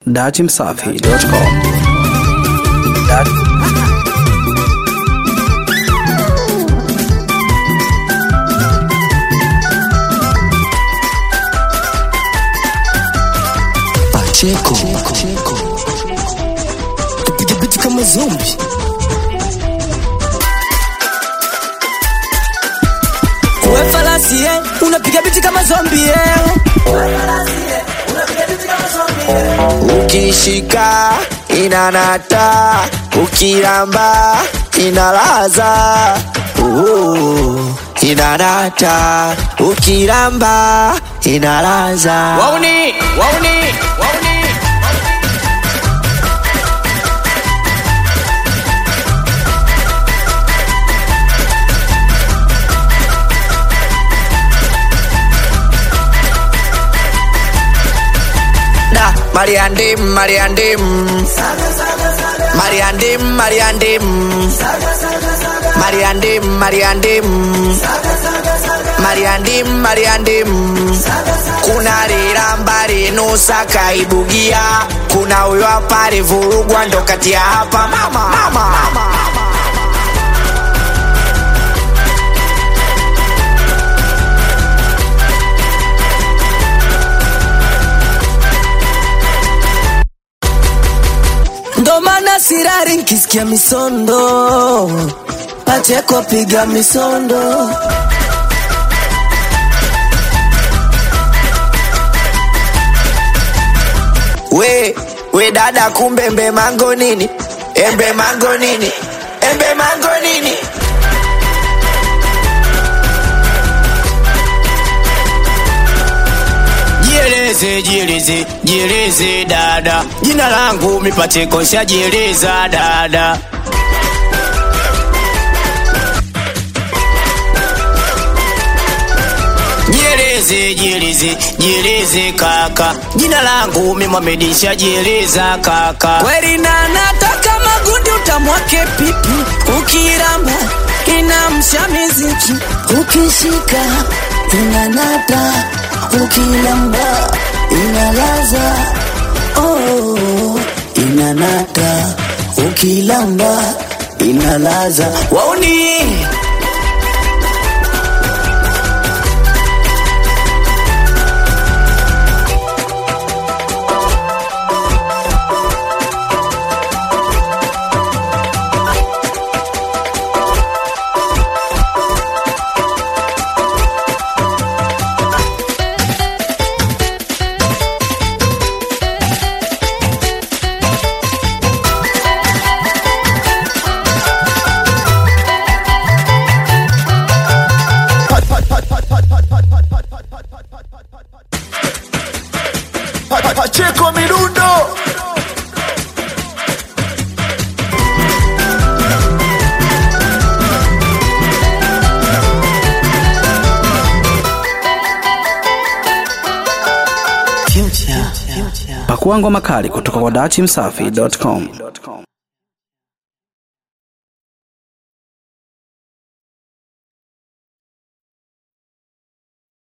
Dachimsafi.com Pacheco Piga biti kama zombi We falasi eh, unapiga biti kama zombi eh. Ukishika inanata Ukiramba inalaza uh, Inanata Ukiramba inalaza Wauni, wauni, wauni. Da Mariandim Mariandim Mariandim Mariandim Mariandim Mariandim Mariandim Mariandim Kuna riramba rinusa kaibugia Kuna huyo hapa rivurugwa ndo kati ya hapa mama, mama. mama. Ndo maana sirari nkisikia misondo Pacheko piga misondo We, we dada kumbe mbe mango nini? Embe mango nini? Embe mango nini? Jieleze, jieleze, jieleze dada Jina langu mipacheko shajieleza dada Jieleze, jieleze, jieleze kaka Jina langu mimwamedi shajieleza kaka Kweli na nataka magundi utamwake pipi Ukiramba inamsha miziki ukishika inanata ukilamba inalaza oh, inanata ukilamba inalaza Wauni Pacheco Mirundo. Pakua ngoma kali kutoka kwa Dachimsafi.com